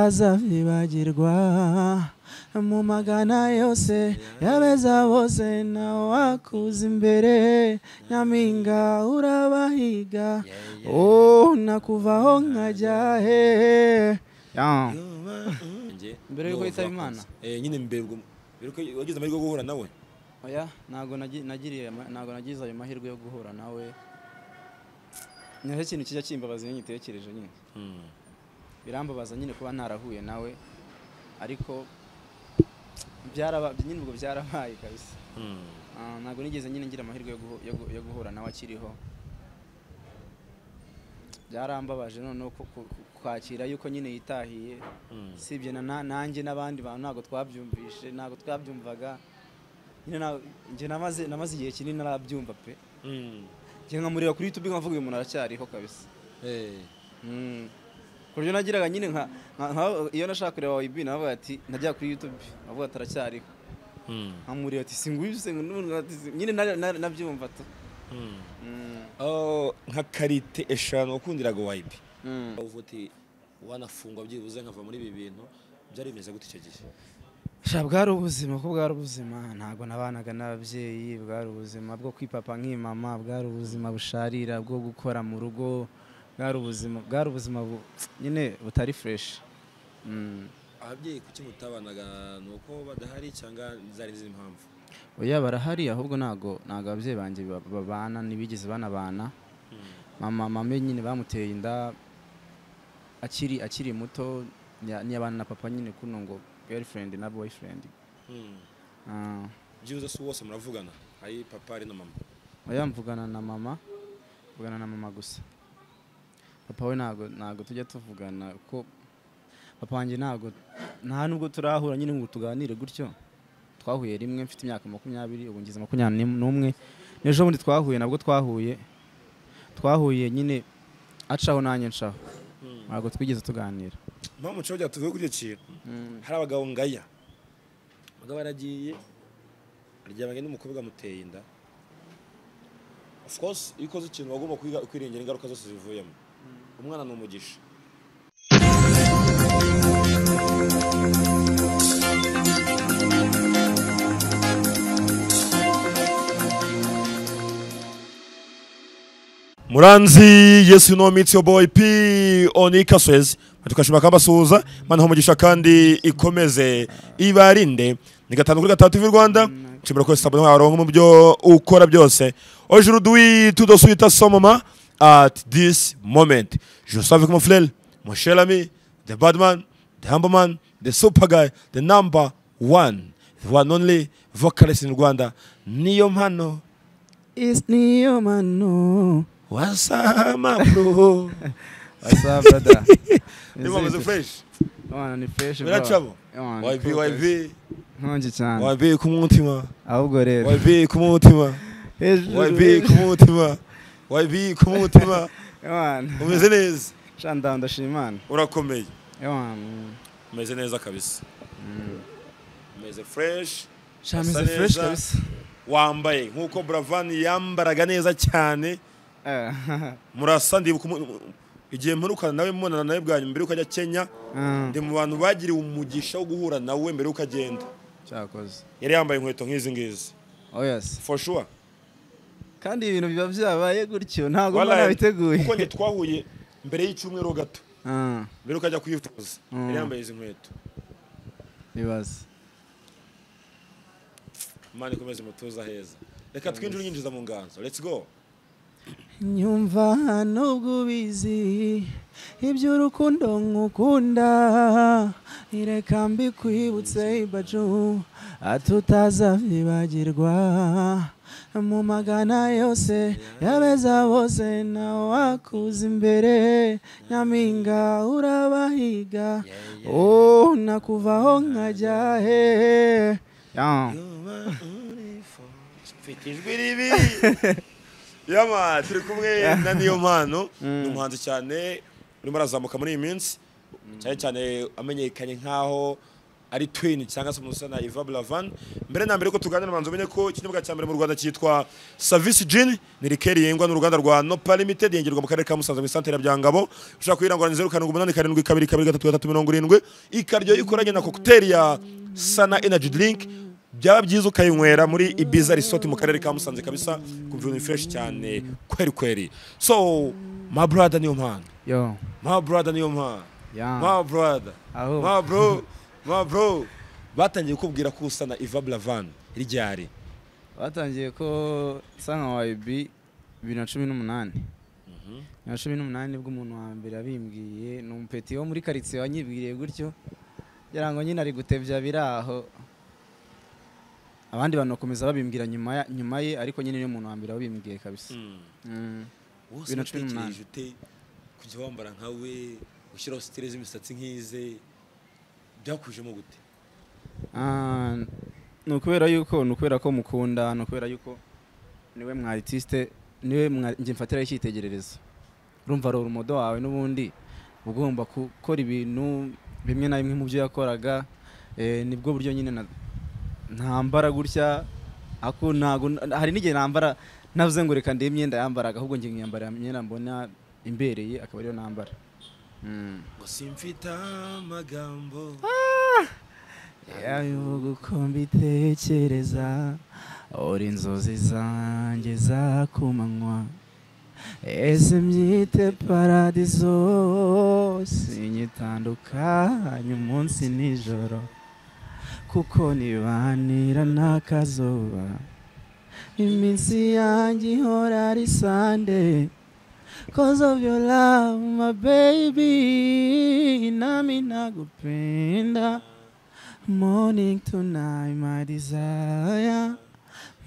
atutazavibagirwa mu magana yose yabeza bose nawe wakuza imbere nyampinga urabahiga oh nakuvaho nkajya he Yeah. Mbere yuko yitaba Imana? eh nyine mbere ubwo mbere ko wagize amahirwe yo guhura nawe oya ntabwo nagi- nagiriye ama- ntabwo nagize ayo mahirwe yo guhura nawe nicyo kintu kijya kimbabaza iyo nyitekereje nyine birambabaza nyine kuba ntarahuye nawe ariko byaraba nyine ubwo byarabaye kabisa Ah, ntabwo nigeze nyine ngira amahirwe yo guhu- yo gu- yo guhura nawe akiriho byarambabaje noneho ku- ku- ku- kwakira yuko nyine yitahiye sibye na na- nanjye n'abandi bantu ntabwo twabyumvishe ntabwo twabyumvaga nyine na- njye namaze namaze igihe kinini narabyumva pe njye nkamureba kuri youtube nkavuga uyu muntu aracyariho kabisa Mm. ku buryo nagiraga nyine nka nka- nka- iyo nashaka kureba wayibi navuga ati najya kuri youtube avuga ati aracyariho nkamureba ati singwibse nyine na- na- nabyumva tu Mm. Oh, nka karite eshanu wakundiraga wayibi Mm. uvuga uti wanafungwa byibuze nkava muri ibi bintu byari bimeze gute icyo gihe sha bwari ubuzima ko bwari ubuzima ntabwo nabanaga n'ababyeyi bwari ubuzima bwo kwipapa nk'imama bwari ubuzima busharira bwo gukora mu rugo bwari ubuzima bwari ubuzima bu- nyine butari fureshi ababyeyi kuki mutabanaga ni uko badahari cyangwa zari izindi mpamvu oya barahari ahubwo ntabwo ntabwo ababyeyi banjye ba- babana ntibigeze banabana mama mama nyine bamuteye inda akiri akiri muto ntiya- ntiyabana na papa nyine kuno ngo gerifurendi na boyifurendi Ah. byibuze si wose muravugana ari papa ari na mama oya mvugana na mama mvugana na mama gusa papa we ntabwo ntabwo tujya tuvugana kuko papa wanjye ntabwo nta nubwo turahura nyine ngo tuganire gutyo twahuye rimwe mfite imyaka makumyabiri ubu ngize makumyabiri n'umwe n'ejo bundi twahuye nabwo twahuye twahuye nyine acaho nanjye ncaho ntabwo twigeze tuganira mpamvu nshobora kugira tuvuge kuri icyo kintu hari abagabo ngaya abagabo baragiye aryamanye n'umukobwa amuteye inda of course iyo ukoze ikintu uba ugomba kwiga- kwirengera ingaruka zose zivuyemo umwana ni umugisha muranzi yesu no mitsi yo boyi pi oni kaswezi tukashima kabasuhuza mana umugisha kandi ikomeze ibarinde ni gatanu kuri gatatu ivi rwanda nshimira ko sabona waronka mu byo ukora byose ojuru dwi tudo suita somoma at this moment je vous savais comme frère mon cher ami the badman the humble man the super guy the number one the one only vocalist in Rwanda niyo mpano niyo mano wasama bro asa brada niyo mpano fresh ni fresh bro. biracamo Yo, ni YB cool, guys. YB nkonje cyane YB ku mutima ahubwo rero YB ku mutima hejuru YB ku mutima YB ku mutima umeze neza shandawu ndashimana urakomeye umeze neza kabisa umeze fresh Asa shamize neza. fureshi kabisa wambaye nk'uko buravani yambaraga neza cyane Eh, murasa ndibuka umu- igihe mperukana nawe mbonana nawe bwa nyuma mbere yuko ajya kenya ah, ndi mu bantu bagiriwe umugisha wo guhura nawe mbere yuko agenda cyakoze yari yambaye inkweto nk'izi ngizi oh yes for sure kandi ibintu biba byabaye gutyo ntabwo mba Wallahi, nabiteguye kuko njye twahuye mbere y'icyumweru gato Ah, mbere yuko ajya kuyitoza Mm. yari yambaye izi nkweto bibaza imana ikomeze imutuza heza reka twinjire unyinjiza mu nganzo let's go nyumva nubwo ubizi iby'urukundo nkukunda ireka mbikwibutse ibaju atutazavibagirwa mu magana yose yabeza bose nawe wakuza imbere nyampinga urabahiga oh nakuvaho nkajya he mfite ijwi ribi yama turi kumwe na niyo mpano ni umuhanzi cyane urimo arazamuka muri iyi minsi cyane cyane amenyekanye nk'aho ari twin cyangwa se umuntu usa na Iva Blavan mbere na mbere ko tuganira manzo umenye ko ikinyobwa cya mbere mu Rwanda cyitwa Service Gin ni rikeri yengwa n'uruganda rwa Nopa Limited yengerwa mu karere ka Musanze mu santere ya Byangabo ushaka kuyirangura ni 0787273370 ikaryo ikoranye na cocktail ya Sana Energy Drink byaba byiza ukayinywera muri Ibiza Resort mu karere ka Musanze kabisa kumva ibintu fresh cyane kweri kweri so my brother niyo mpano yo my brother niyo mpano ya my brother aho ma bro ma bro batangiye kubwira ko usa na Iva Blavan ryari batangiye ko sana wayibi bibiri na cumi n'umunani bibiri na cumi n'umunani nibwo umuntu wa mbere yabimbwiye ni umupeti wo muri karitsiye wanyibwiriye gutyo kugira ngo nyine ari gutebya biri aho abandi bantu bakomeza babimbwira nyuma ya- nyuma ye ariko nyine niwe muntu wa mbere wabimbwiye kabisa Mm. wose Bibiri na cumi n'umunani. natekereje ute kujya wambara nka we gushyiraho sitire z'imisatsi nk'ize byakujemo gute Ah, ni ukubera yuko ni ukubera ko mukunda ni ukubera yuko niwe mwa aritiste niwe mwa- njye mfatiraho icyitegererezo urumva rora umudo wawe n'ubundi uba ugomba gukora ibintu bimwe na bimwe mu byo yakoraga eh, nibwo buryo nyine na- ntambara gutya ako ntago hari n'igihe nambara navuze ngo reka ndebe imyenda yambaraga ahubwo njye nkiyambarira imyenda mbona imbereye akaba ariyo nambara Mm. ngo simfite amagambo yayo gukomba itekereza uri inzozi zanjye za ku manywa ese mbyite paradizo sinyitandukanye umunsi n'ijoro kuko nibanira n'akazuba iminsi yanjye ihora ari sande Cause of your love, my baby, nami nagupenda. Morning to night, my desire,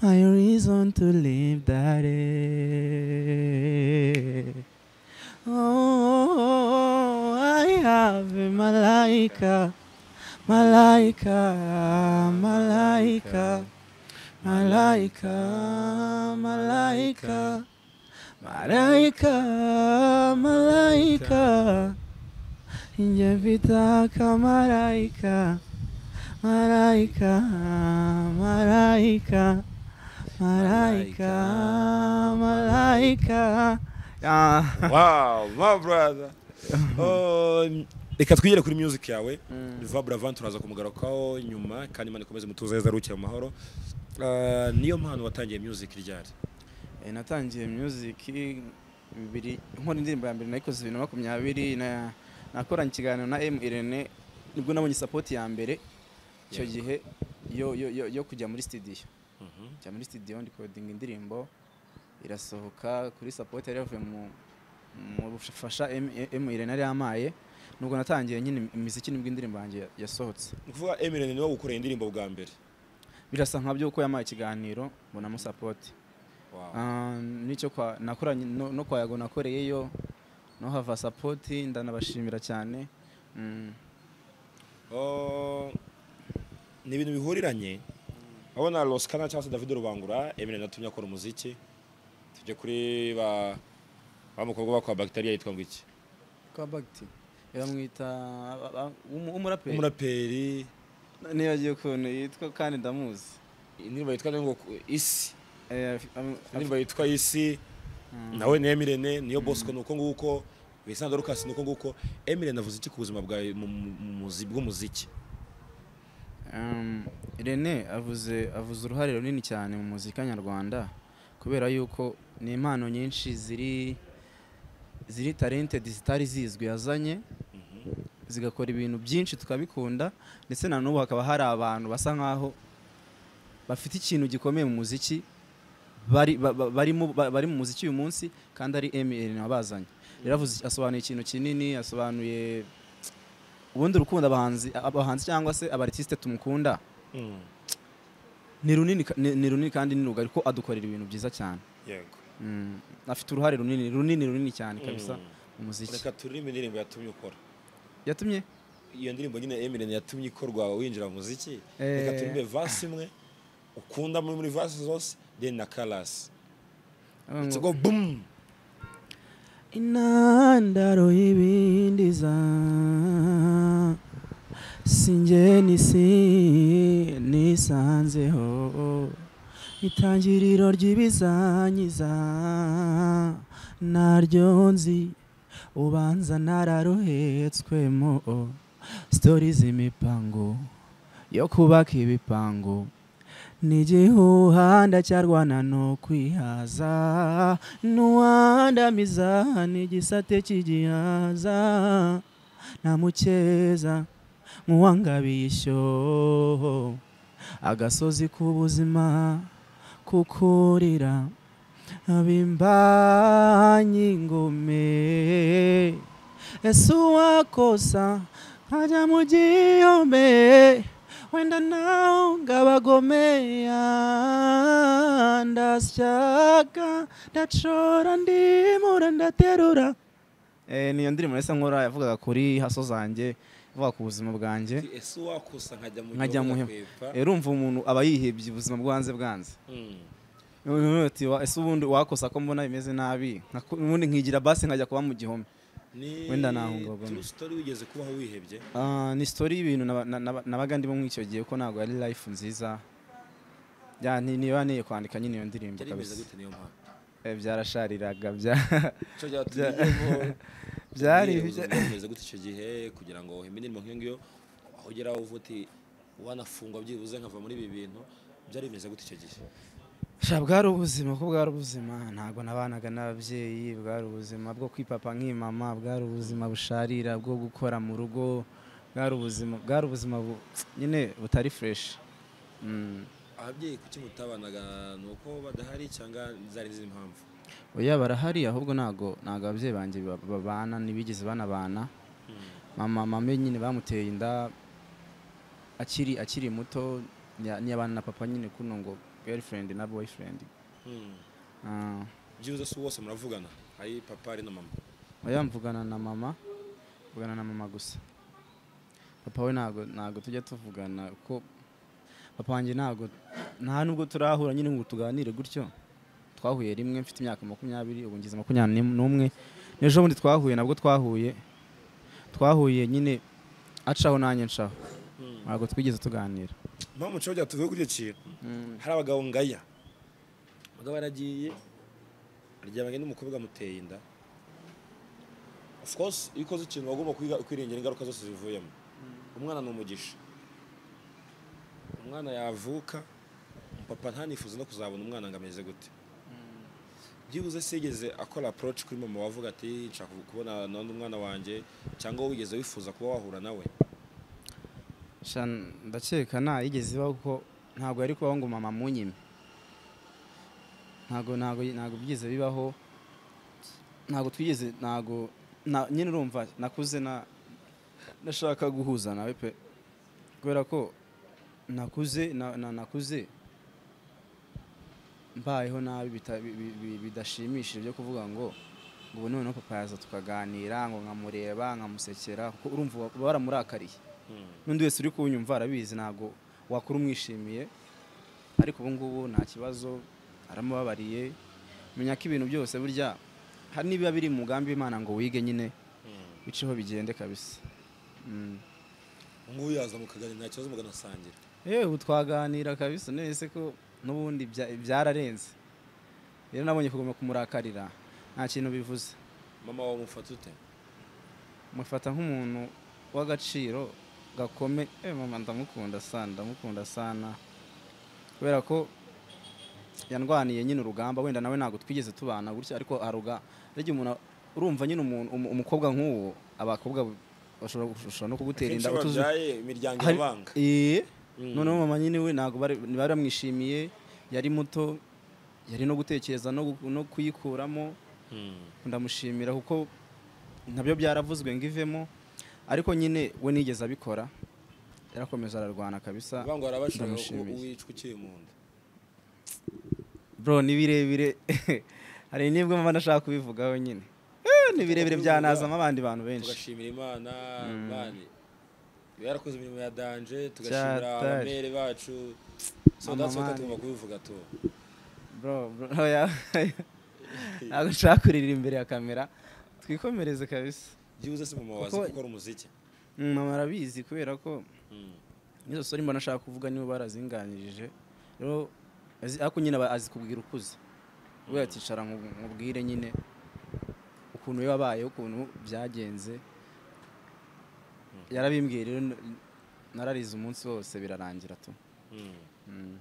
my reason to live that day. Oh, I have a malaika, malaika, malaika, malaika, malaika, malaika, malaika. Inje vitaka malaika. Malaika, malaika, malaika, malaika. wow my brother Um, reka twigere kuri music yawe Iva Blavan turaza kumugarukaho nyuma kandi Imana ikomeze mutuze neza rukiye mu mahoro Ah, niyo mpano watangiye music ryari Eh, natangiye music bibiri nkora indirimbo ya mbere nayikoze bibiri na makumyabiri na- nakoranye ikiganiro na M Irene nibwo nabonye support ya mbere icyo Yego. gihe yo, yo, yo, yo kujya muri studio Mhm. njya muri studio ndikodinga indirimbo irasohoka kuri support yari yavuye mu mu bufasha M- M Irene yari yamaye nubwo natangiye nyine imiziki nibwo indirimbo yanjye yasohotse ni ukuvuga Eminem niwe wagukoreye indirimbo bwa mbere birasa nka byo kuko yamaye ikiganiro mbonamo support Wow. Ah, n'icyo kwa nakoranye no, no kwa yago nakoreyeyo no hava support ndanabashimira cyane mm. Oh, ni ibintu bihuriranye aho na Roskana cyangwa se David Rubangura Eminem natumye akora umuziki tujye kuri ba wa mukobwa bakwa bacteria yitwa ngo iki kabagti yamwita ba- ba- umu- umuraperi umuraperi nibagiye ukuntu yitwa kandi ndamuzi indirimbo yitwa ngo isi Eh, af- am- af- indirimbo yitwa isi Mm. nawe ni Eminem niyo Bosco nuko nguko Vincent Dorcas nuko nguko Eminem avuze iki ku buzima bwa mu- mu- mu- muzi- bw'umuziki Um, Irene avuze avuze uruhare runini cyane mu muzika nyarwanda kubera yuko ni impano nyinshi ziri ziri talented zitari zizwi yazanye zigakora ibintu byinshi tukabikunda ndetse na n'ubu hakaba hari abantu basa nkaho bafite ikintu gikomeye mu muziki bari ba- ba- barimo- ba- bari mu muziki uyu munsi kandi ari Eminem wabazanye rero avuze- asobanuye ikintu kinini asobanuye ubundi urukundo abahanzi abahanzi cyangwa se abaritiste tumukunda Mm. ni runini ka- ni ni runini kandi ni rugari ko adukorera ibintu byiza cyane yego Mm, afite uruhare runini runini runini cyane kabisa Mm. mu muziki reka turirimbe indirimbo yatumye ukora yatumye iyo ndirimbo nyine Eminem yatumye ikorwa winjira mu muziki Eh. reka turirimbe vasi imwe ukunda muri muri vasi zose then na karasi avuga ngo- tugo bum intandaro y'ibindiza singe n'isi nisanzeho itangiriro ry'ibizanyiza naryo nzi ubanza nararuhetswemo sitori z'imipango yo kubaka ibipango ni igihuha ndacyarwana no kwihaza n'uwandamiza ni igisate cy'igihaza namukeza nk'uwangabiye ishyo agasozi k'ubuzima kukurira abimbanyi ingome ese uwakosa nkajya mu gihome wenda nawe ngabagomea ndasyaka ndacora ndimura ndaterura niyo ndirimbo nahise nkora yavugaga kuri haso zanjye ivuga ku buzima bwanjye ese wakosa nkajya mu nkajya mu gihugu ihema agakwepa. rero umva umuntu aba yihebye ubuzima bwanze bwanze Mm. Noneho ati, "Wa- ese ubundi wakosa ko mbona bimeze nabi Nka- ubundi nkigira basi nkajya kuba mu gihome Ni Wenda nahungabana. true story wigeze kubaho wihebye Ah, ni sitori y'ibintu naba- na- naba- nabaga ndimo muri icyo gihe ko ntabwo ari life nziza Ya, ni- niba niye kwandika nyine iyo ndirimbo byari bimeze kabisa gute niyo mpamvu Eh, byarashariraga bya- icyo byatugezeho byari bimeze gute icyo gihe kugira ngo uhimbe indirimbo nk'iyo ngiyo aho ugera uva uti wanafungwa byibuze nkava muri ibi bintu byari bimeze gute icyo gihe Sha, bwari ubuzima ko bwari ubuzima ntabwo nabanaga n'ababyeyi bwari ubuzima bwo kwipapa nk'imama bwari ubuzima busharira bwo gukora mu rugo bwari ubuzima bwari ubuzima bu- nyine butari fresh Mm. ababyeyi kuki mutabanaga ni uko badahari cyangwa zari izindi mpamvu oya barahari ahubwo ntabwo ntabwo ababyeyi banjye ba- babana ntibigeze banabana mama mama nyine bamuteye inda akiri akiri muto nya- ntiyabana na papa nyine kuno ngo girlfriend na boyfriend Ah. byibuze si wose muravugana ari papa ari na mama oya mvugana na mama mvugana na mama gusa papa we ntabwo ntabwo tujya tuvugana kuko papa wanjye ntabwo nta nubwo turahura nyine ngo tuganire gutyo twahuye rimwe mfite imyaka makumyabiri ubu ngize makumyabiri n'im- n'umwe n'ejo bundi twahuye nabwo twahuye twahuye nyine acaho nanjye ncaho ntabwo twigeze tuganira mpamvu nshobora kugira tuvuge kuri icyo kintu hari abagabo ngaya abagabo baragiye aryamanye n'umukobwa amuteye inda of course iyo ukoze ikintu uba ugomba kwiga- kwirengera ingaruka zose zivuyemo umwana ni umugisha umwana yavuka papa ntanifuze no kuzabona umwana ngo ameze gute byibuze se yigeze akora approach kuri mama wavuga ati nshaka kubona n'undi mwana wanjye cyangwa wowe wigeze wifuza kuba wahura nawe Sha, ndakeka nta yigeze ibaho kuko ntabwo yari kubaho ngo mama munyime ntabwo ntabwo ntabwo byigeze bibaho ntabwo twigeze ntabwo na- nyine urumva nakuze na nashaka guhuza nawe pe kubera ko nakuze na- na- nakuze mbayeho nabi bita- bi- bi- bi- bidashimishije byo kuvuga ngo ngo ubu noneho papa yaza tukaganira ngo nkamureba nkamusekera kuko urumva uba waramurakariye n'undi wese uri kuwunyumva arabizi ntabwo wakora umwishimiye ariko ubu ngubu nta kibazo aramubabariye menya ko ibintu byose burya hari n'ibiba biri mu mugambi w'imana ngo wige nyine biceho bigende kabisa Mm. ngubu yaza mukaganira nta kibazo muganasangira yewe ubu twaganira kabisa nese ko n'ubundi bya- byararenze rero nabonye kuguma kumurakarira nta kintu bivuze mama wawe umufata ute mufata nk'umuntu w'agaciro gakome eh mama ndamukunda sana ndamukunda sana kubera ko yandwaniye nyine urugamba wenda nawe ntabwo twigeze tubana gutya ariko aruga rege umuntu urumva nyine umuntu umu- umukobwa nk'uwo abakobwa bashobora gushobora no kugutera Akenshi inda iyo utuzi- babyaye imiryango hari- irabanga Eh, Mm. noneho mama nyine we ntabwo bari bari baramwishimiye yari muto yari no gutekereza no gu- no kuyikuramo ndamushimira kuko nabyo byaravuzwe ngo ivemo ariko nyine we nigeze abikora yarakomeza ararwana kabisa bavuga ngo hari abashaka ko ndamushimiye. wicwa ukiri mu nda bro ni birebire hari nibwo mba nashaka kubivugaho nyine Eh, ni birebire byanazamo abandi bantu benshi tugashimira imana bani iba yarakoze imirimo ya danje tugashimira Cyatari. abamere bacu so Mama that's what mani. tugomba kubivuga tu bro bro oya. ntabwo nshaka kurira imbere ya kamera twikomereze kabisa byibuze se mama wazi Kuko- gukora umuziki Mm, mama arabizi kubera ko nizo sori mbona ashaka kuvuga nibo barazinganirije rero azi- ariko nyine aba- azi kubwira ukuze we aticara nkubwire nyine ukuntu we wabaye ukuntu byagenze yarabimbwiye rero n- nararize umunsi wose birarangira tu Mm.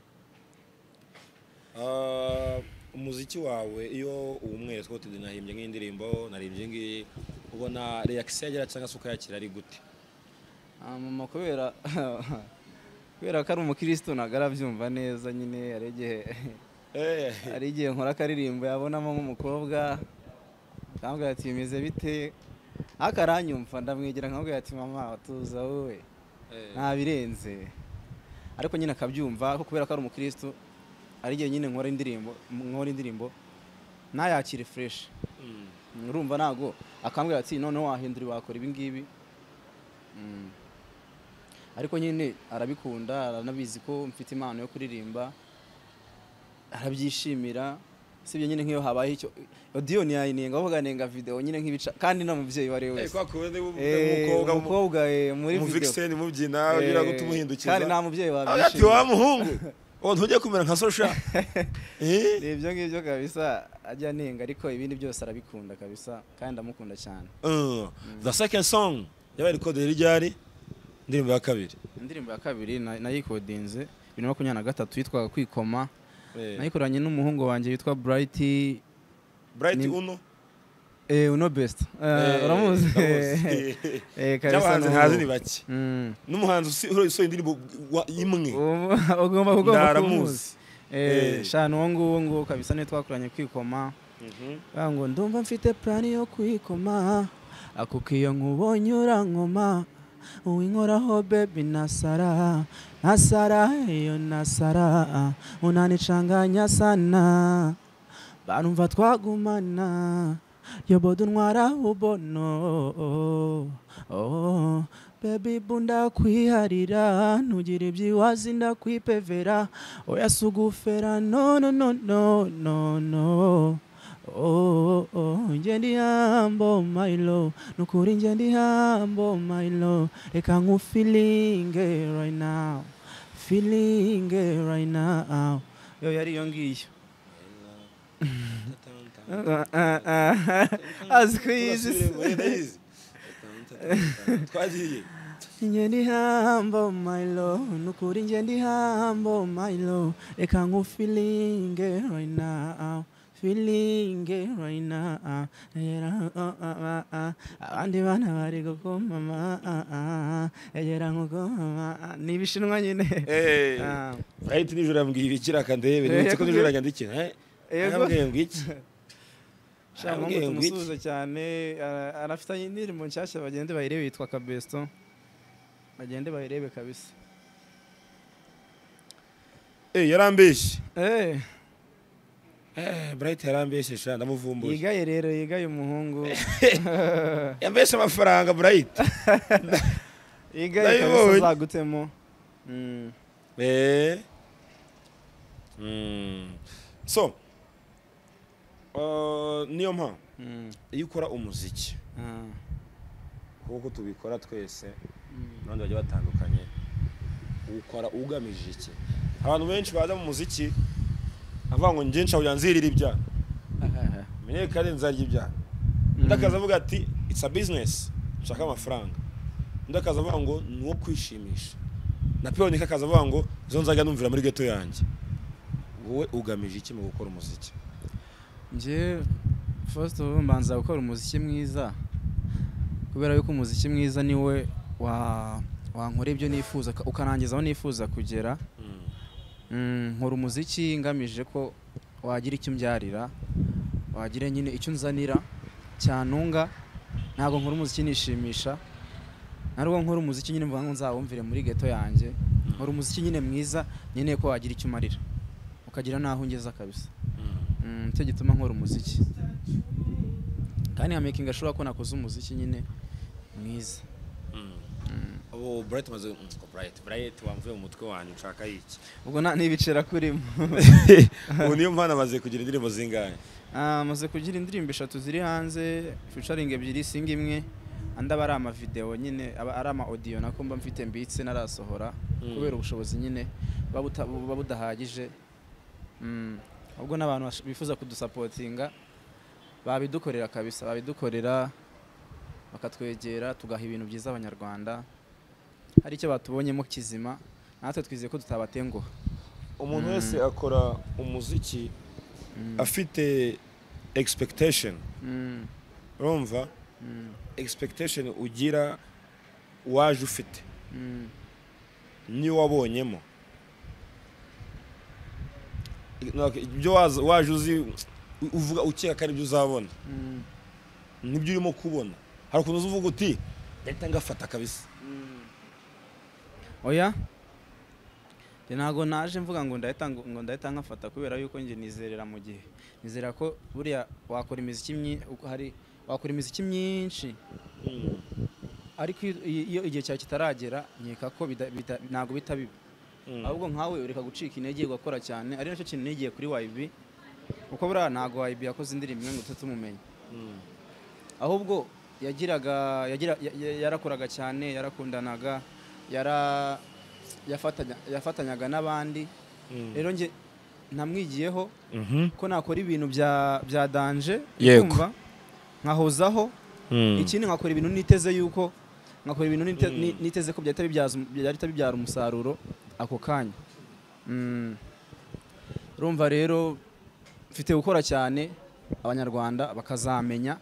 Ah, umuziki wawe iyo uwumwere twote nahimbye nk'indirimbo narimbye ngiyi ubona reakisiyo yagira cyangwa se ukayakira ari gute Ah, mama kubera kubera ko ari umukirisitu ntabwo arabyumva neza nyine hari igihe Eh, hari igihe nkora akaririmbo yabonamo nk'umukobwa akambwira ati bimeze bite ariko aranyumva ndamwegera nkamubwira ati mama tuza wowe eh, nta birenze ariko nyine akabyumva ariko kubera ko ari umukirisitu hari igihe nyine nkora indirimbo nkora indirimbo ntayakire fureshi mm. urumva ntabwo akambwira ati noneho wahindura wakora ibi ngibi Mm. ariko nyine arabikunda aranabizi ko mfite impano yo kuririmba arabyishimira sibyo nyine nk'iyo habaye icyo odiyo ntiyayinenga bavuga nenga videwo nyine nk'ibica kandi nta mubyeyi uwari we Eh, wese kwa kundi bu- Eh, umukobwa mu- umukobwa eh, muri umuva videwo ikiseni mubyina ugira Eh, guta umuhindukiza kandi nta mubyeyi ati wa wabyishimira muhungu uwo ntujya kumera nka sosha Eh, ni ibyo ngibyo kabisa ajya anenga ariko ibindi byose arabikunda kabisa kandi ndamukunda cyane uh, the second song yabaye recorded yari ryari indirimbo ya kabiri indirimbo ya kabiri na- nayikodinze bibiri na makumyabiri na gatatu yitwaga kwikoma Eh, nayikoranye n'umuhungu wanjye witwa bright bright ni- uno eh, uno best Eh, Eh, uramuzi ndamuzi. Eh, kabisa n'abahanzi ni uwo. ntazi ni bake Mm. n'umuhanzi usohoye usohoye indirimbo wa- imwe Ubu- ugomba ugomba kumuzi ndaramuzi Eh, Eh. shana uwo nguwo ngo kabisa niwe twakoranye kwikoma Bavuga ngo ndumva mfite plani yo kwikoma akuko iyo nkubonye urankoma uwinkoraho bebi na sara na sara iyo na sara unanicanganya sana barumva twagumana yoboda untwara ubono oh, bebi bunda kwiharira ntugire ibyiwazi ndakwipevera oya sugufera no no no no no no Oh, oh, oh, nje ndi humble my love nukuri nje ndi humble my love reka nkufilinge right now filinge right now yo yari iyo ngiyo azi kuyizi twagiye nje ndi humble my love nukuri nje ndi humble my love reka nkufilinge right now feeling it right now Egera, oh, ah, ah, ah. abandi bana bari gukomama egera nkugoma ni ibishinwa nyine Eh, Ah, Bright nijoro yambwiye ibikira akandebe Eh, nibutse ko yakubwiye- nijoro yanjye ndikira eh, Yego. yarambwiye ngo iki shaka ngo Yarambwiye ngo iki? tumusubize cyane ara- arafitanye indirimbo nshyashya bagende bayirebe yitwa kabesto bagende bayirebe kabisa Eh, yarambeshye Eh, Eh, Bright yarambeshye sha ndamuvumbuye yigaye rero yigaye umuhungu yambeshye amafaranga Bright yigaye kabisa Ndabibonye. azagutemo Mm. Eh. Mm. so uh, niyo mpamvu Mm. iyo ukora umuziki Ah. kuko tubikora twese Mm. abandi bagiye batandukanye ukora ugamije iki abantu benshi baza mu muziki avuga ngo njye nshobora nzirira ibyaha menyekane nzarya ibyaha undi akaza avuga ati it's a business nshaka amafaranga undi akaza avuga ngo ni uwo kwishimisha na piyonike akaza avuga ngo izo nzajya numvira muri geto yanjye wowe ugamije iki mu gukora umuziki njye first of all mbanza gukora umuziki mwiza kubera yuko umuziki mwiza niwe wa wankora ibyo nifuza ka- ukarangiza aho nifuza kugera Mm, nkora umuziki ngamije ko wagira icyo umbyarira wagira nyine icyo unzanira cyantunga ntabwo nkora umuziki nishimisha ntabwo nkora umuziki nyine mvuga ngo nzawumvire muri geto yanjye nkora umuziki nyine mwiza nkeneye ko wagira icyo umarira ukagira n'aho ungeza kabisa Mm, nicyo gituma nkora umuziki kandi nkamakinga ashobora ko nakoze umuziki nyine mwiza ubu burayiti maze burayiti burayiti wamvuye mu mutwe wanjye nshaka iki ubwo nta n'ibicera kurimo ubu niyo mpamvu amaze kugira indirimbo zingahe amaze kugira indirimbo eshatu ziri hanze ficaringi ebyiri singa imwe andi aba ari amavidewo nyine aba ari ama audio nakumva mfite mbitse narasohora kubera ubushobozi nyine buba buta- buba budahagije Mm. ubwo n'abantu bash- bifuza kudusapotinga babidukorera kabisa babidukorera bakatwegera tugaha ibintu byiza abanyarwanda hari icyo batubonyemo kizima natwe twizeye ko tutabatenguha umuntu wese akora umuziki afite expectation Mm. urumva Mm. expectation ugira waje ufite Mm. niyo wabonyemo ibyo waza- waje uzi uvuga ukeka ko ari byo uzabona Mm. nibyo urimo kubona hari ukuntu uza uvuga uti ndahita ngafata kabisa oya Njye ntabwo naje mvuga ngo ndahita ngo ngo ndahita nkafata kubera yuko njye nizerera mu gihe nizera ko buriya wakora imiziki myi- uko hari wakora imiziki myinshi ariko iyo- iyo igihe cyawe kitaragera nkeka ko bida- bita- ntabwo bita bibi ahubwo nkawe ureka gucika intege ugakora cyane ari nacyo kintu nigiye kuri YB kuko buriya ntabwo YB yakoze indirimbo imwe ngo tujye tumumenye ahubwo yagiraga yagira- ya- ya- yarakoraga cyane yarakundanaga yara yafatanya- yafatanyaga n'abandi rero njye namwigiyeho Mhm. ko nakora ibintu bya bya danje Yego. kumva nkahozaho Mm. ikindi nkakora ibintu niteze yuko nkakora ibintu nite- ni- niteze ko byahita bibyaza um- byahita bibyara umusaruro ako kanya Mm. urumva rero mfite gukora cyane abanyarwanda bakazamenya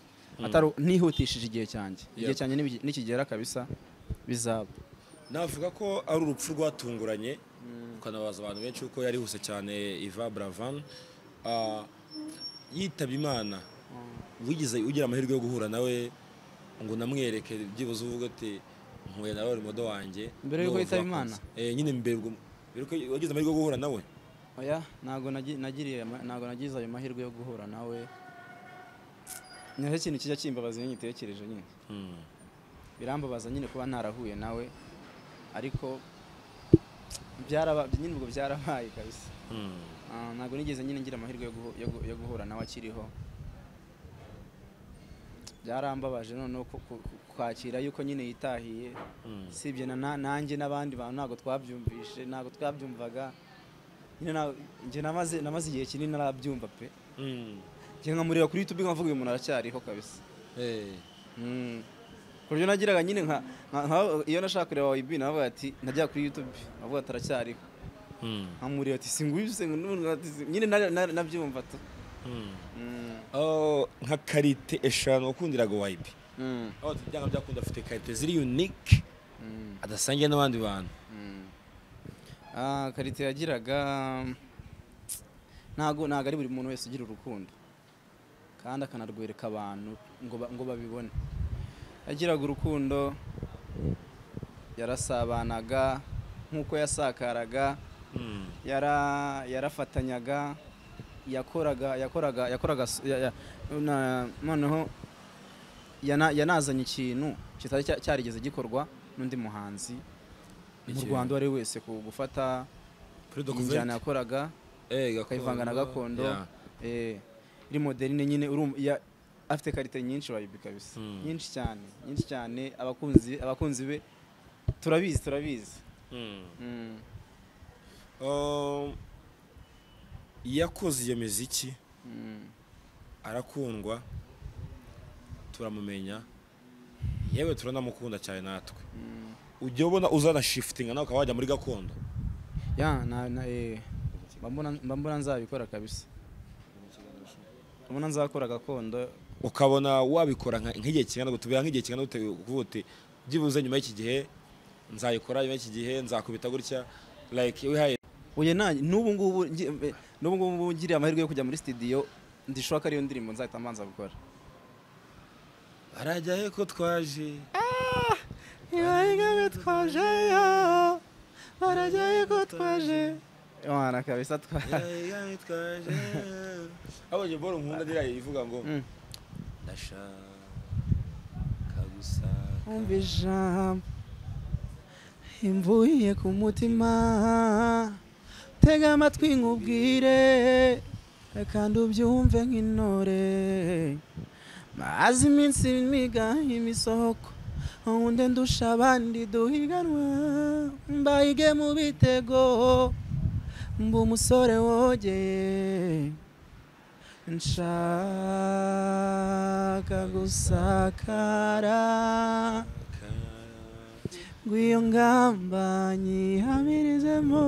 atari ntihutishije igihe cyanjye igihe Yego. cyanjye nibigi- nikigera kabisa bizaba navuga ko ari urupfu rwatunguranye ukanabaza abantu benshi kuko yarihuse cyane Iva Bravan Ah, yitabye Imana wigeze ugira amahirwe yo guhura nawe ngo unamwereke byibuze uvuga ati nkuye nawe uri modo wanjye Mbere y'uko n'uwo yitaba bakunze." Imana? Eh, nyine mbere ubwo- mbere ko wagize amahirwe yo guhura nawe oya ntabwo nagi- nagiriye ama- ntabwo nagize ayo mahirwe yo guhura nawe nicyo kintu kijya kimbabaza iyo nyitekereje nyine birambabaza nyine kuba ntarahuye nawe ariko byaraba nyine ubwo byarabaye kabisa Ah, ntabwo nigeze nyine ngira amahirwe yo guhu- yo gu- yo guhura nawe akiriho byarambabaje noneho ku- ku- ku- kwakira yuko nyine yitahiye usibye na- na- nanjye n'abandi bantu ntabwo twabyumvishe ntabwo twabyumvaga nyine na- njye namaze namaze igihe kinini narabyumva pe njye nkamureba kuri youtube nkavuga uyu muntu aracyariho kabisa Eh. Mm. ku buryo nagiraga nyine nka nka- nka- iyo nashaka kureba YB navuga ati najya kuri YouTube avuga ati aracyariho nkamureba ati singubize nyine na- na- nabyumva tu Mm, Oh, nka karite eshanu wakundiraga wayibi mm, aho byanga byakunda afite karite ziri unique mm, adasangiye n'abandi bantu mm. Ah, karite yagiraga ntago ntago ari buri muntu wese ugira urukundo kandi akanarwereka abantu ngo ba- ngo babibone yagiraga urukundo yarasabanaga nk'uko yasakaraga yara yarafatanyaga yakoraga yakoraga yakoraga s- ya- ya- na- noneho yana- yanazanye ikintu kitari cya- cyarigeze gikorwa n'undi muhanzi mu Iki? rwanda uwo ari we wese ku gufata kuri injyana yakoraga akayivanga na gakondo eh, iri moderine nyine urumva- ya- afite karite nyinshi wayibi kabisa Mm. nyinshi cyane nyinshi cyane abakunzi abakunzi be turabizi turabizi Mm. yakoze iyo miziki Mm. arakundwa turamumenya yewe turanamukunda cyane natwe Mm. ujya ubona uzana shifutinga nawe ukaba wajya muri gakondo ya na, na eh, mba mbona- mba mbona nzabikora kabisa mbona nzakora gakondo ukabona wabikora nka- nk'igihe kingana gute biba nk'igihe kingana gute kuvuga uti byibuze nyuma y'iki gihe nzayikora nyuma y'iki gihe nzakubita gutya like wihaye oye nanjye n'ubu ngubu ngi- eh, n'ubu ngubu ngiriye amahirwe yo kujya muri studio ndishobora ko ariyo ndirimbo nzahita mbanza gukora arajya he ko twaje ibaye twaje barajyaye ko twaje Imana kabisa twa abonye boro nkunda ririya ivuga ngo Mm. ndashaka gusa umva ijambo imvuye ku mutima tega amatwi nkubwire kandi ubyumve nk'intore maze iminsi miga imisoko undi ndusha abandi duhiganwa mbayige mu bitego mba umusore wogeye nshaka gusakara ngo iyo ngamba nyihamirizemo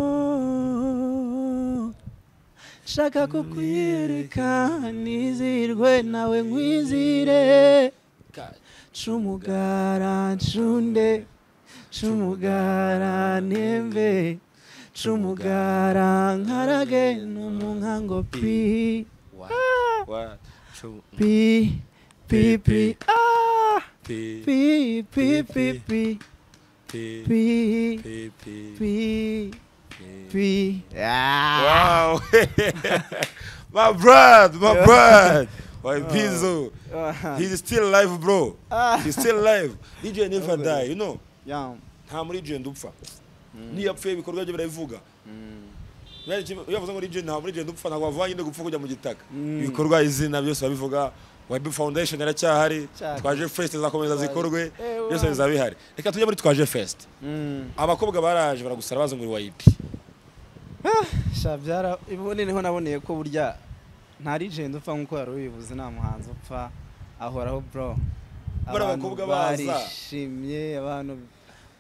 nshaka kukwireka nizirwe nawe nkwizire cumugara ncunde cumugara nembe cumugara nkarage numunkango pi pi pi pi ah, pi pi pi pi pi pi pi Ah. Wow. my brad, my brad. My Pizzo. He's still alive, bro. He's still alive. DJ never Okay. die, you know. Yeah. Nta muri DJ ndupfa. Niyo apfuye ibikorwa bye birabivuga. Yaje kimwe- iyo bavuze ngo DJ nta muri DJ ndupfa ntabwo bavanye no gupfa kujya mu gitaka. Mm. Ibikorwa izina byose babivuga. Web Foundation yaracyahari. Cyahari. Twaje Fest izakomeza Twaje. zikorwe. Eh, wa. Byose bizaba bihari. Reka tujye muri Twaje Fest. Mm. Abakobwa baraje baragusara baza ngo wayipi. sha byara ubundi niho naboneye ko burya nta rigenda upfa nk'uko wari ubivuze nta muhanzi upfa ahoraho bro Bari abakobwa baza. barishimye abantu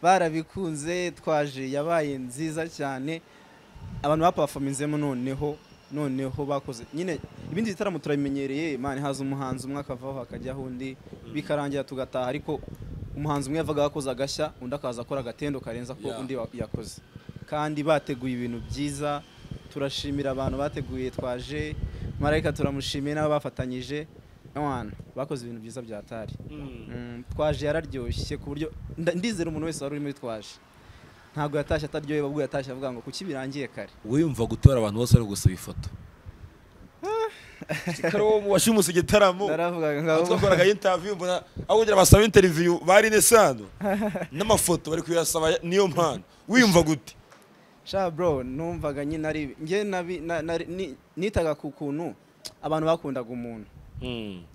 barabikunze twaje yabaye nziza cyane abantu bapafaminzemo noneho noneho bakoze nyine ibindi bitaramo turabimenyereye mani haza umuhanzi umwe akavaho hakajyaho undi bikarangira tugataha ariko umuhanzi umwe yavaga yakoze agashya undi akaza akora agatendo karenze ko Yeah. undi wa- yakoze kandi bateguye ibintu byiza turashimira abantu bateguye twaje marayika turamushimiye n'abo bafatanyije n'abantu bakoze ibintu byiza bya tari Mm, twaje yararyoshye ku buryo nda- ndizera umuntu wese wari uri muri twaje ntabwo yatashye ataryohewe ahubwo yatashye avuga ngo kuki birangiye kare wiyumva gutora abantu bose bari gusaba ifoto Kare wo washimusa igitaramo. naravugaga ngo abo- twakoraga interview mbona aho kugira basaba interview bari nesano n'amafoto bari kuyasaba niyo mpano wiyumva gute sha bro numvaga nyine ari njye nabi- na- nari- ni- nitaga ku kuntu abantu bakundaga umuntu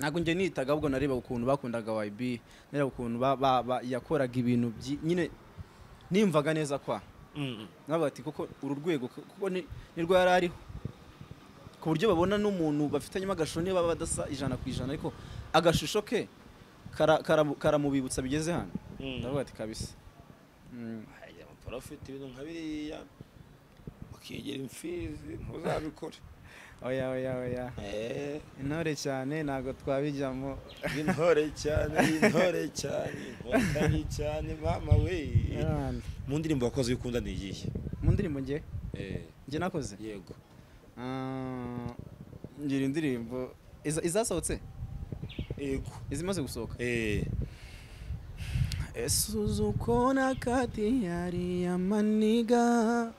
ntabwo njye nitaga ahubwo nareba ukuntu bakundaga YB nareba ukuntu ba- ba- ba- yakoraga ibintu byi- nyine nimvaga neza kwa nabaga ati kuko uru rwego kuko ni ni rwo yari ariho ku buryo babona n'umuntu bafitanyemo agashusho niba baba badasa ijana ku ijana ariko agashusho ke kara- kara- karamubibutsa bigeze hano ndavuga ati kabisa Mm. abafite ibintu nka biriya ukigera imfizi ntuzabikore oya oya oya intore cyane ntabwo twabijyamo intore cyane intore cyane inkotanyi cyane mama we Yarani. mu ndirimbo wakoze iyo ukunda ni iyihe mu ndirimbo njye njye nakoze yego Ah, ngira indirimbo iza- izasohotse yego izimaze gusohoka eh esuzukona kati yari amaniga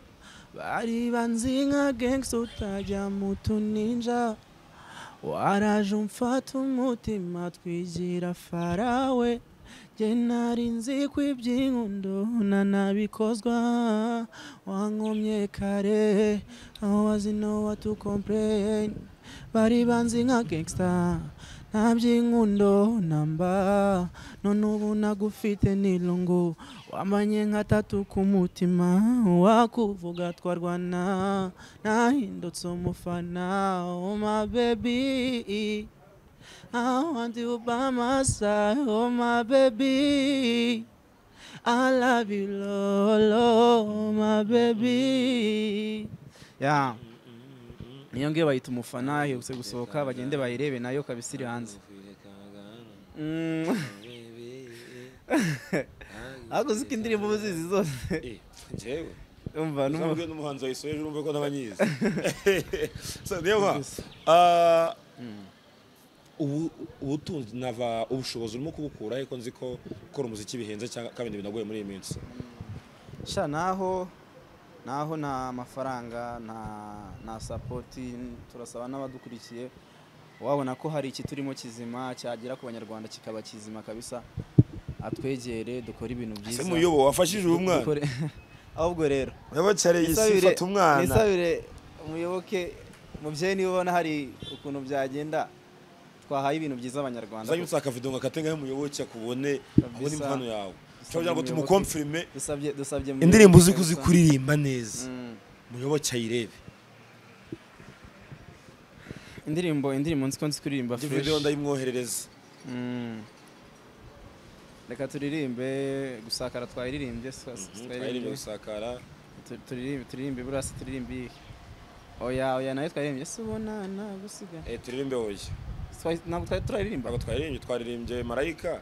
bari banzi nka gangsta utajya mu tuninja waraje umfata umutima twigira farawe nge nari nzi ko iby'inkundo na nabikozwa wankomye kare aho wazi no watukompleyini bari banzi nka gangsta nta by'inkundo namba none ubu nagufite nilongo wamanye nka tatu ku mutima wakuvuga twarwana nahindutse umufana oh my baby I want you by my side, oh my baby. I love you, Lolo, my baby. Yeah. Niyo ngiyo bayita umufana aherutse gusohoka bagende bayirebe nayo kabisa iri hanze. Mm. Ariko uzi ko indirimbo uba uzizi zose. eh njyewe Umva n'umu- Uzabwire n'umuhanzi wayisoje ejo urumve ko n'abanyizi so niyo mpamvu Gusa. Ah, ubu- ubutunzi nava ubushobozi urimo kubukura ariko nzi ko gukora umuziki bihenze cyangwa kandi binagoye muri iyi minsi sha naho naho nta mafaranga nta nta sapoti turasaba n'abadukurikiye wabona ko hari iki turimo kizima cyagera ku banyarwanda kikaba kizima kabisa atwegere dukore ibintu se byiza muyobo wafashije uyu mwana Dukore- ahubwo rero yabacare isi nisabire- ifata umwana nisabire umuyoboke mubyeyi niba ubona hari ukuntu byagenda twahaye ibintu byiza abanyarwanda uzajya unsaka akavido ngo akate ngaho umuyoboke akubone abone impano yawe Bisabye cyangwa ngo umuyoboke. tumukomfirime dusabye dusabye mu- indirimbo uzi kuzi kuririmba neza Mm. umuyoboke ayirebe indirimbo indirimbo nzi ko nzi kuririmba indi fresh. video ndayimwoherereza Mm. reka turirimbe gusakara twayiririmbye sa- Mhm, twayirinde twayiririmbye gusakara Tu- turirimbe turirimbe burasi turirimbe iyi. oya oya nayo twayiririmbye si ubona nagusiga eh, turirimbe oya Twa- ntabwo twari turayiririmba ntabwo twayiririmbye twaririmbye marayika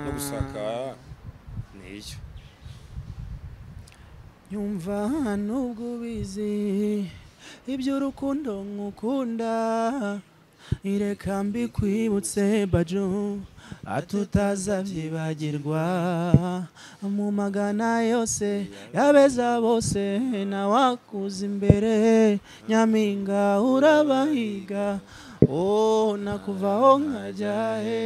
no gusakara niyo Yumva nubwo ubizi iby'urukundo nkukunda ireka mbi kwibutse bajo atutazabyibagirwa mu magana yose yabeza bose nawakuza imbere nyampinga urabahiga oh nakuvaho nkajya he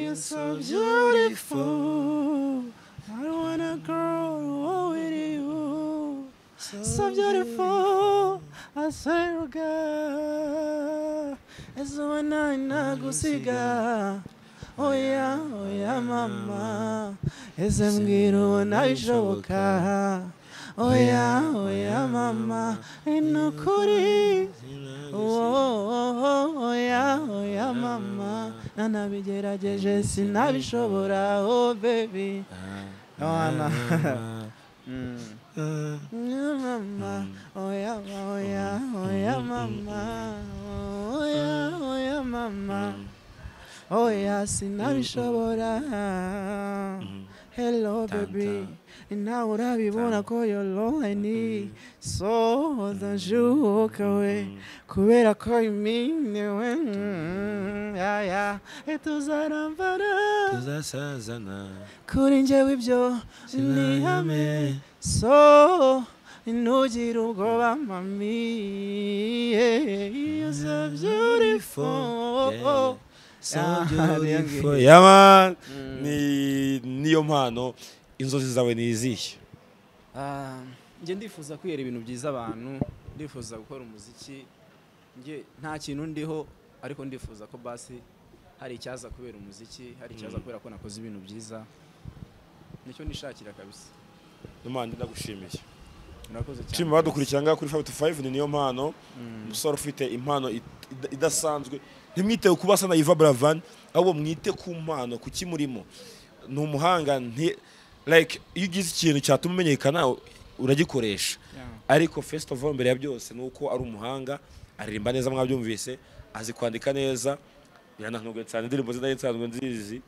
you're so beautiful I want a girl with you. So, beautiful, I swear to God. It's when I nagusiga. Oh yeah, oh yeah, mama. It's mbwira ubona bishoboka. Oh yeah, oh yeah, mama. Ni ukuri. Oh, oh, oh, oh yeah, oh yeah, mama. Nanabigerageje sinabishobora. Oh baby. Mama. Yeah, mama. Oh yeah, oh yeah, oh yeah, mama. Oh yeah, oh yeah, mama. Oh yeah, sinabishobora. Hello baby. Nawe urabibona ko you're lonely So ndajuka we Kubera ko iminiwe Mm, Yeah, yeah Tuzarambara tuzasazana kuri njyewe ibyo ni hame so ntugire ubwoba mami yeah, you're so beautiful Yeah. So beautiful. yama ni niyo mpano inzozi zawe ni izihe Ah, njye ndifuza kwihera ibintu byiza abantu ndifuza gukora umuziki njye nta kintu ndiho ariko ndifuza ko basi hari icyaza kubera umuziki hari icyaza kubera ko nakoze ibintu byiza nicyo nishakira kabisa n'umwana ndagushimiye murakoze cyane nshima badukurikira ngaha kuri Five to Five ni niyo mpano umusore ufite impano it- ida- idasanzwe ntimwite kuba asa na Yvan Buravan ahubwo mwite ku mpano ku kimurimo ni umuhanga nti like iyo ugize ikintu cyatuma umenyekana u- uragikoresha Yeah. ariko first of all mbere ya byose ni uko ari umuhanga aririmba neza mwabyumvise azi kwandika neza birananubwe cyane indirimbo ze nsanzwe nzizi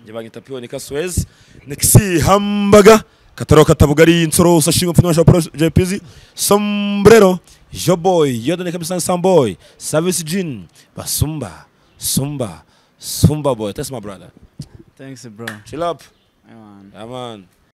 njye bangita piyoni kasuwezi nexi hambaga kataro katabugari insoro usashinga mfuna wa projet pizi sombrero joboy yodane kabisa samboy service jean basumba sumba sumba boy that's my brother thanks bro chill up Yeah, man. yeah man